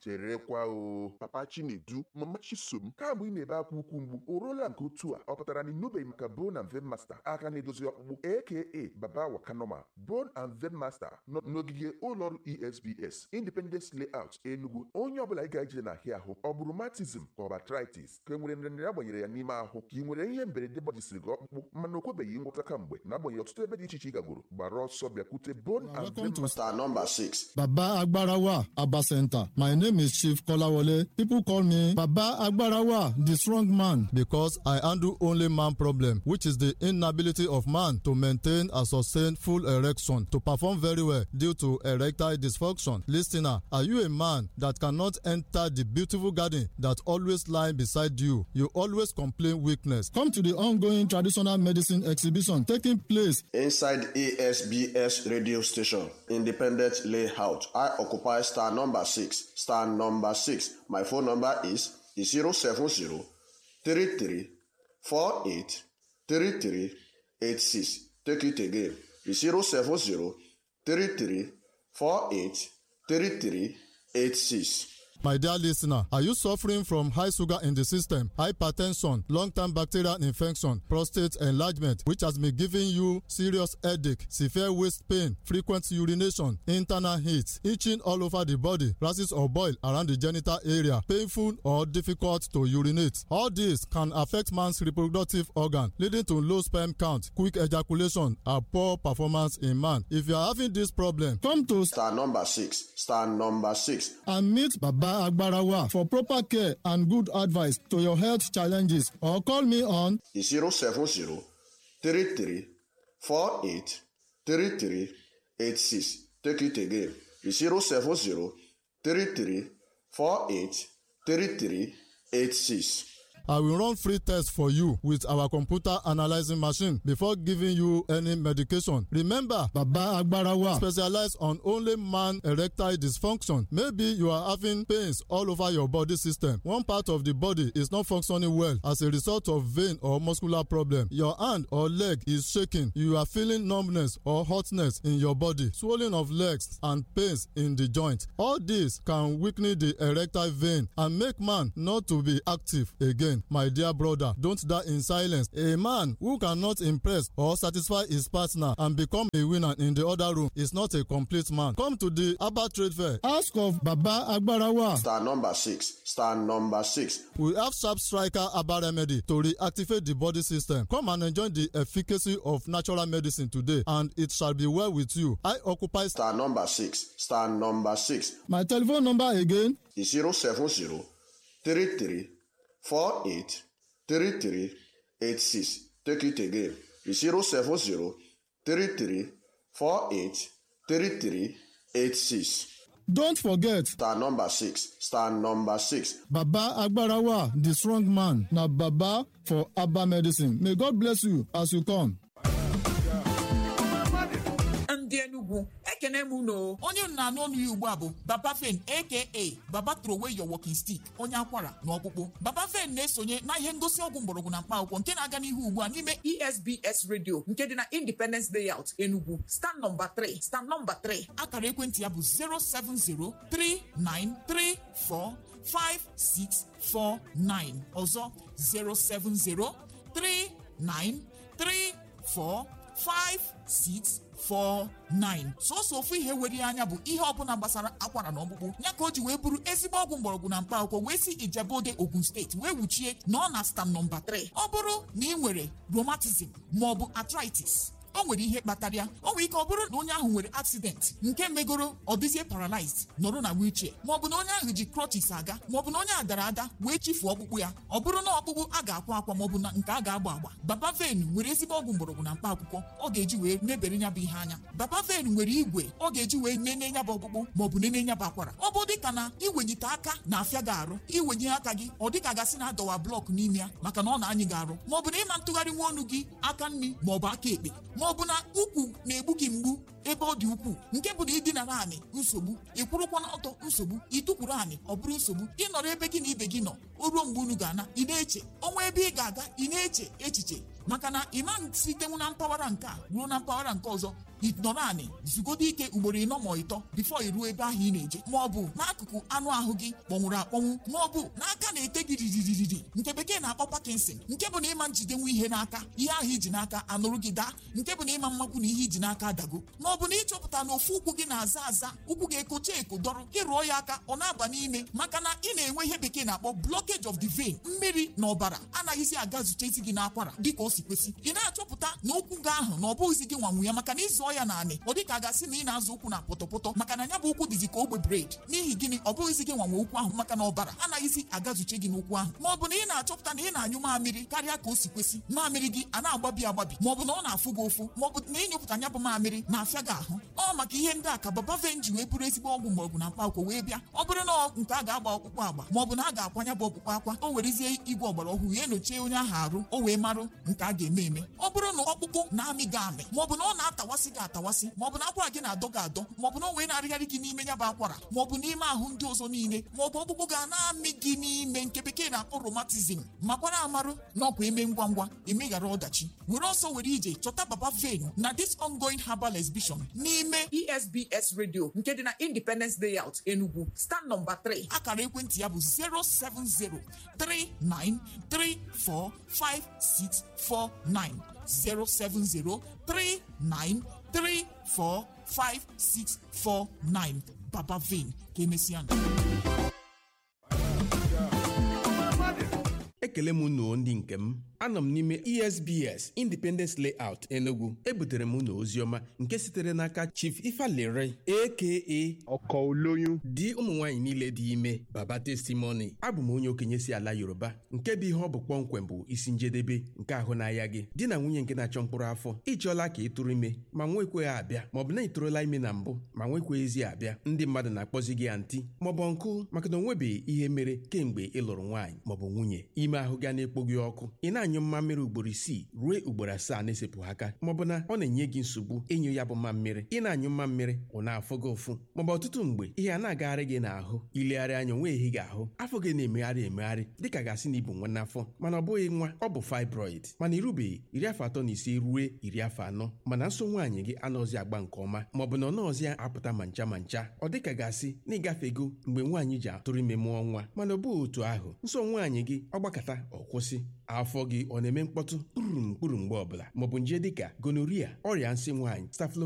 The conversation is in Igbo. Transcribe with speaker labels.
Speaker 1: cherekwa o papa chinedu mama chisom kamgbe ị na-ebe akwa ukwu mgbu o ruola nke otu a ọ pụtara na ịnụbeghị maka bone and vein master aka na-edozi ọkpụkpụ aka baba wakanoma bone and vein master nọ n'ogige ụlọọrụ esbs independence layout enugu onye ọbụla ị ga-eje n'ahịa ahụ ọ bụrụ matism ka ọ bụ arthritis ka e nwere nrịanrịa agbanyere ya n'ime ahụ ka ị nwere ihe mberede gbajisiri gị ọkpụkpụ mana o kwebeghị ngwọta kamgbe na-agbanyeghị ọtụtụ ebe dị iche iche ị gagoro gbara ọsọ bịakwute bone and
Speaker 2: Welcome
Speaker 1: vein
Speaker 2: to
Speaker 1: master
Speaker 3: Star number six.
Speaker 2: Baba Agbarawa Abba Center. My name is Chief Kolawole. People call me Baba Agbarawa, the strong man, because I handle only man problem, which is the inability of man to maintain and sustain full erection to perform very well due to erectile dysfunction. Listener, are you a man that cannot enter the beautiful garden that always lie beside you? You always complain weakness. Come to the ongoing traditional medicine exhibition taking place
Speaker 3: Inside ASBS radio station, independent layout. I occupy star number six. Star number six. My phone number is 070 33 48 33 86. Take it again. 070 33 48 33 86.
Speaker 2: My dear listener, are you suffering from high sugar in the system, hypertension, long-term bacterial infection, prostate enlargement, which has been giving you serious headache, severe waist pain, frequent urination, internal heat, itching all over the body, rashes or boil around the genital area, painful or difficult to urinate? All this can affect man's reproductive organ, leading to low sperm count, quick ejaculation, and poor performance in man. If you are having this problem, come to
Speaker 3: Star number six. Star number six.
Speaker 2: and meet Baba Agbarawa for proper care and good advice to your health challenges or call me on
Speaker 3: 070 33 48 33 86. Take it again. 070 33 48 33 86.
Speaker 2: I will run free tests for you with our computer analyzing machine before giving you any medication. Remember, Baba Agbarawa specialize on only man erectile dysfunction. Maybe you are having pains all over your body system. One part of the body is not functioning well as a result of vein or muscular problem. Your hand or leg is shaking. You are feeling numbness or hotness in your body, swelling of legs and pains in the joint. All this can weaken the erectile vein and make man not to be active again. My dear brother, don't die in silence. A man who cannot impress or satisfy his partner and become a winner in the other room is not a complete man. Come to the Abba Trade Fair. Ask of Baba Agbarawa.
Speaker 3: Star number six. Star number six.
Speaker 2: We have Sharp Striker Abba Remedy to reactivate the body system. Come and enjoy the efficacy of natural medicine today, and it shall be well with you. I occupy.
Speaker 3: Star number six. Star number six.
Speaker 2: My telephone number again
Speaker 3: 070 33 48 33 86. Take it again. 070 33 48 33 86.
Speaker 2: Don't forget,
Speaker 3: Star number six. Star number six.
Speaker 2: Baba Agbarawa, the strong man. Now, Baba for Abba Medicine. May God bless you as you come.
Speaker 4: ndị Enugu ekene m unu onye m na-anụ ọnụ ya ugbu a bụ Baba Fen aka Baba throw away your walking stick onye akwara na ọkpụkpụ Baba Fen na-esonye na ihe ngosi ọgwụ mgbọrọgwụ na mkpa akwụkwọ nke na-aga n'ihu ugbu a n'ime ESBS radio nke dị na Independence Layout Enugu stand nọmba 3 stand nọmba 3 akara ekwentị ya bụ 07039345649 ọzọ 07039345649 sọsọ ofu ihe were ya anya bụ ihe ọbụla gbasara akwara na ọkpụkpụ ya ka o ji wee bụrụ ezigbo ọgwụ mgbọrọgwụ na mkpa akwụkwọ wee si Ijebode Ogun steeti wee wuchie na ọ na stam nọmba 3 ọ bụrụ na ị nwere rheumatism maọbụ arthritis o nwere ihe kpatara ya o nwere ike ọ bụrụ na onye ahụ nwere accident nke megoro ọ dịzie paralyzed nọrọ na wheelchair maọbụ na onye ahụ ji crutches aga maọbụ na onye a dara ada wee chifuo ọkpụkpụ ya ọ bụrụ na ọkpụkpụ a ga-akwa akwa maọbụ na nke a ga-agba agba baba ven nwere ezigbo ọgwụ mgbọrọgwụ na mkpa akwụkwọ ọ ga-eji wee mebere ya bụ ihe anya baba ven nwere igwe ọ ga-eji wee nene ya bụ ọkpụkpụ maọbụ nene ya bụ akwara ọ bụ dịka na iwenyite aka na-afịa gị arụ iwenye aka gị ọ dịka gasị na adọwa blọk n'ime ya maka na ọ na-anyị gị arụ maọbụ na ịma ntụgharị nwa ọnụ gị aka nri maọbụ aka ekpe maọbụ na ukwu na-egbu gị mgbu ebe ọ dị ukwuu nke bụ na ịdịnara anị nsogbu ịkwụrụkwa n'ọtọ nsogbu ịtụkwuru anị ọ bụrụ nsogbu ịnọrọ ebe gị na ibe gị nọ o ruo mgbe unu ga-ana ị na-eche ọnwa ebe ị ga-aga ị na-eche echiche maka na ịma sitenwu na mpaghara nke a ruo na mpaghara nke ọzọ ịnọrọ anị zugodo ike ugboro ịnọ ma ịtọ bifo iruo ebe ahụ ị na-eje ma ọ bụ n'akụkụ anụ ahụ gị kpọnwụrụ akpọnwụ ma ọ bụ n'aka na-ete gị riririri nke bekee na-akpọ Parkinson nke bụ na ịma njidenwu ihe n'aka ihe ahụ iji n'aka anụrụ gị daa nke bụ na ịma mmakwu na ihe iji n'aka adago ma ọ bụ na ịchọpụta na ofu ụkwụ gị na-aza aza ụkwụ gị ekocha eko dọrọ ịrụọ ya aka ọ na-aba n'ime maka na ị na-enwe ihe bekee na-akpọ blockage of the vein mmiri na ọbara anaghịzi aga zute isi gị n'akwara dịka o si kwesị ị na-achọpụta na ụkwụ gị ahụ na ọ bụghịzi gị nwanwu ya maka na ịzụọ ya naanị ọ dịka a ga-asị na ị na-azụ ụkwụ na pọtọpọtọ maka na ya bụ ụkwụ dịzi ka ogbe bred n'ihi gịnị ọ bụghịzi gị nwanwe ụkwụ ahụ maka na ọbara anaghịzi agazuche gị n'ụkwụ ahụ ma ọ bụ na ị na-achọpụta na ị na-anyụ mamịrị karịa ka o si kwesị mamịrị gị a na-agbabi agbabi ma ọ bụ na ọ na-afụ gị ụfụ ma ọ bụ na ịnyụpụta ya bụ mamịrị na-afịa gị ahụ ọ maka ihe ndị a ka baba venji wee bụrụ ezigbo ọgwụ mgbọrọgwụ na mkpaakwụkwọ wee bịa ọ bụrụ na nke a ga-agba ọkpụkpụ agba ma ọ bụ na a ga-akwanya bụ ọkpụkpụ akwa o werezie igwe ọgbara ọhụrụ ya enyochie onye ahụ arụ o wee marụ nke a ga-eme eme ọ bụrụ na ọkpụkpụ na-amị gị amị ma ọ bụ na ọ na-atawasị gị atawasị ma ọ bụ na akwara gị na-adọ gị adọ ma ọ bụ na o wee na-arịgharị gị n'ime ya bụ akwara ma ọ bụ n'ime ahụ ndị ọzọ niile ma ọ bụ ọkpụkpụ ga na-amị gị n'ime nke bekee na-akpọ romatizm makwara amarụ na ọkwa eme ngwa ngwa emeghara ọdachi were ọsọ were ije chọta baba ven na this ongoing herbal exhibition n'ime esbs radio nke dị na independence layout enugu stand nọmba 3 akara ekwentị ya bụ 07039345649 07039345649 baba ven ka emesịa
Speaker 5: ekele m unu ndị nke m anọ m n'ime esbs independence layout enugu ebutere m unu oziọma nke sitere n'aka chief ifalere aka
Speaker 6: ọkọ olóyún
Speaker 5: di ụmụ nwaanyị niile dị ime baba testimony abụ m onye okenye si ala yoruba nke bụ ihe ọ bụ kpọmkwem bụ isi njedebe nke ahụ n'ahịa gị di na nwunye nke na-achọ mkpụrụ afọ ịchọọla ka ị tụrụ ime ma nwekweghị abịa maọbụ na ị tụrụla ime na mbụ ma nwekweghịzi abịa ndị mmadụ na-akpọzi gị antị maọbụ nkụ maka na onwebeghị ihe mere kemgbe ị lụrụ nwaanyị maọbụ nwunye ime ahụ ga na-ekpo gị ọkụ ị na-anyụ mmammiri ugboro isii ruo ugboro asaa na-esepụghị aka maọbụ na ọ na-enye gị nsogbu ịnyụ ya bụ mmammiri ị na-anyụ mmammiri ọ na-afụ gị ụfụ maọbụ ọtụtụ mgbe ihe a na-agagharị gị n'ahụ ilegharị anya onwe ehi gị ahụ afọ gị na-emegharị emegharị dịka gasị na ibu nwa n'afọ mana ọ bụghị nwa ọ bụ fibroid mana irubeghị iri afọ atọ na ise ruo iri afọ anọ mana nso nwaanyị gị anọzi agba nke ọma maọbụ na ọ nọọzi apụta ma ncha ma ncha ọ dịka gasị na ịgafego mgbe nwaanyị ji atụrụ ime mụọ nwa mana ọ bụghị otu ahụ nso nwaanyị gị ọ gbakọta ọ kwụsị afọ gị ọ na-eme mkpọtụ kpurum kpuru mgbe ọbụla maọbụ nje dịka gonoria ọrịa nsị nwaanyị staphylo